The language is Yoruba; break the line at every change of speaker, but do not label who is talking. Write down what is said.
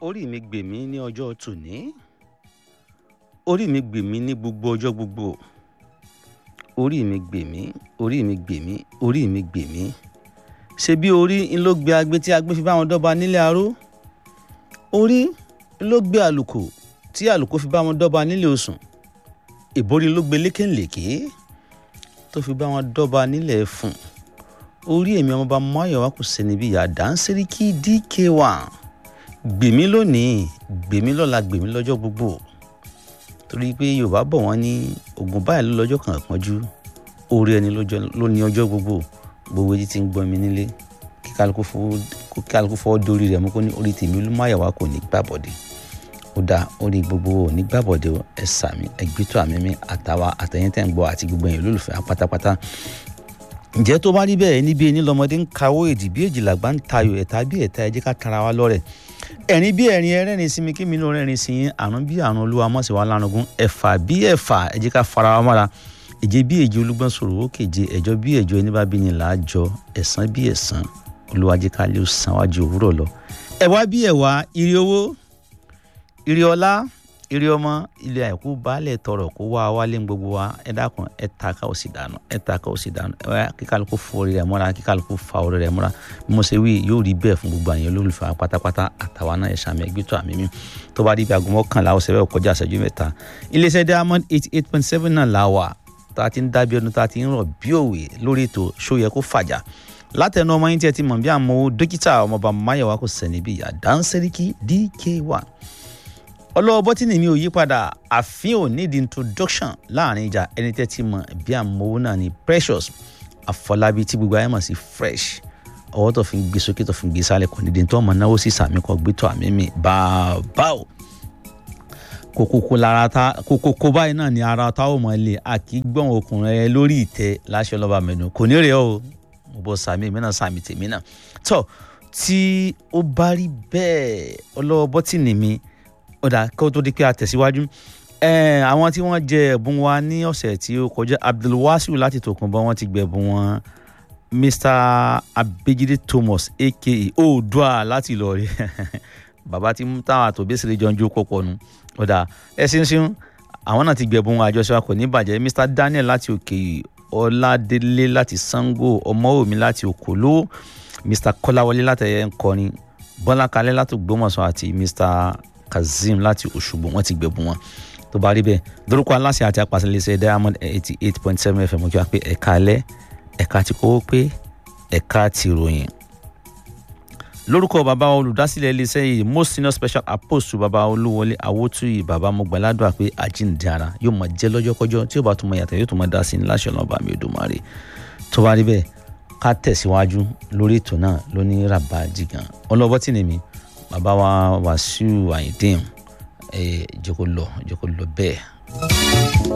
orí mi gbè mí ní ọjọ́ tòní orí mi gbè mí ní gbogbo ọjọ́ gbogbo orí mi gbè mí orí mi gbè mí orí mi gbè mí ṣe bí orí ń ló gbé agbé tí agbé fi bá wọn dọ́ba nílé aró orí ń ló gbé àlùkò tí àlùkò fi bá wọn dọ́ba nílé osùn ìborí ló gbé lékèǹlèké tó fi bá wọn dọ́ba nílé ẹ̀fùn orí èmi ọmọọba máyọ̀wá kò sẹ́ni bí ìyá dáńsẹ́ríkì dk1 gbèmí lónìí gbèmí lọ́la gbèmí lọ́jọ́ gbogbo torí pé yorùbá bọ̀ wọ́n ní ogun báyìí ló lọ́jọ́ kan pọ́njú orí ẹni ló ní ọjọ́ gbogbo gbogbo etí ti ń gbọ́ mi nílé kí kálukú fọwọ́ dórí rẹ̀ mú kó ní orí tèmi olúmáyọ̀wá kò ní gbàbọ̀dé ó dáa orí gbogbo ò ní gbàbọ̀dé ẹ sàmì ẹgbẹ́tọ̀ àmì mi àtàwa àtẹ̀yìntẹ̀ ń gbọ́ àti gbogbo ẹ̀yìn olólùfẹ́ pátápátá ǹjẹ́ tó bá rí bẹ́ẹ̀ níbi ẹni lọ́mọdé ń kawó èdì bí èjìlá gbá ń tayò ẹ̀ta bí ẹ̀ta ẹ jẹ́ ká tara wa lọ́rẹ̀ ẹ̀rín bí ẹ̀rín ẹrẹ́rin sí mi kí mi ló rẹ́rin sí yín àrùn bí àrùn olúwa mọ̀sí wa lárugún ẹ̀fà bí ẹ̀fà ẹ jẹ́ ká fara wa mọ́ra èjé bí èjé olúgbọ́n sọ̀rọ̀ ó kéje ẹ̀jọ́ bí ẹ̀jọ́ ẹni bá bí ni là á jọ ẹ̀sán bí ẹ̀sán olúwa jẹ́ ká lè san wájú òwúrọ̀ lọ. ẹ̀wá bí ẹ̀wá ire owó ire ọlá ire ọmọ ilé àìkú baálẹ̀ tọrọ kó wá wálé gbogbo wa ẹ dákun ẹ ta ká ó sì dànù ẹ ta ká ó sì dànù ẹ kíkálukú fọ orí rẹ mọ́ra kíkálukú fa orí rẹ mọ́ra bí mo ṣe wí yóò rí bẹ́ẹ̀ fún gbogbo àyàn olólùfẹ́ pátápátá àtàwa náà ẹ̀ sàmì ẹgbẹ́ tó àmì mi tó bá dìbò aago mọ́kànlá ọ̀sẹ̀ bẹ́ẹ̀ kọjá àṣẹjú mẹ́ta iléeṣẹ́ diamond eighty eight point seven náà là wà tá a ti ń dábí ọdún tá a ti ń rọ̀ bí òwe lórí ètò ṣó yẹ kó fàjà látẹnu ọmọ yín tí ẹ ti mọ̀ bí àmọ́ dókítà ọmọọba máyọ̀wá kò sẹ́ni bí àdánsẹ́ríkì dk1 ọlọ́wọ́ bọ́tìnì mi ò yí padà àfin ò ní di introduction láàrin ìjà ẹni tẹ́ ti mọ̀ bí àmọ́wó náà ni precious àfọlábí tí gbogbo ayé mọ̀ sí fresh ọwọ́ tó fi ń gbé sókè tó fi ń gbé sálẹ̀ kò ní di tó ọmọ náwó sí sàmì kan gbé tó àmì mi bàbá o kòkòkò lára ta kòkòkò báyìí náà ni ara ta ó mọ̀ lé a kì í gbọ́n ọkùnrin rẹ lórí ìtẹ́ láṣẹ ọlọ́ba mẹ́nu kò ní rẹ̀ o mo bọ́ sàmì mi náà sàmì tèmi náà tó tí ó bá rí bẹ́ẹ̀ ọlọ́wọ́ bọ́tìnì mi ọ̀dà kó tó di pé a tẹ̀síwájú àwọn tí wọ́n jẹ ẹ̀bùn wa ní ọ̀sẹ̀ tí ó kọjá abdulwasiu láti tòkunbọ̀ wọ́n ti gbẹ̀bùn wọn mr abejide thomas aka oòdùà láti ìlọrin bàbá tí táwọn àtòbẹ́sẹ̀rẹ̀ jọ ń jó pọ̀pọ̀ nu ọ̀dà ẹ ṣinṣin àwọn náà ti gbẹ̀bùn àjọṣe wa kò ní bàjẹ́ mr daniel láti òkè ọládélé láti sango ọmọwòmí láti òkòló mr kọ́láwọlé láti ẹ̀yẹ ńkọrin bọ́lá kalẹ́ láti ògbómọ̀ṣọ́ àti mr kazeem láti òṣùgbò wọn ti gbẹ̀bùn wọn tó bá rí bẹ́ẹ̀ lórúkọ aláṣẹ àti apàṣẹlẹsẹ diamond eighty eight point seven fm kí wá pé ẹ̀ka alẹ́ ẹ̀ka ti kówó pé ẹ̀ka ti ròyìn lórúkọ bàbá olùdásílẹ̀ iléeṣẹ́ yìí most senior special apostle bàbá olúwọlé awótúyì bàbá mọ̀gbàládùn àpé àjíǹde ara yóò máa jẹ́ lọ́jọ́kọ́jọ́ tí ó bá tún mọ yàtọ̀ yóò tún máa dá sí ní láṣẹ ọlọ́ba mi Èdùmàrè tó bá rí bẹ́ẹ̀ ká tẹ̀síwájú lórí ètò náà lóní ràbà jìgàn ọlọ́bọ́ tì ní mi bàbá wa Wàsíù Àyìndé ẹ jẹ́ kó lọ jẹ́ kó lọ bẹ́ẹ̀.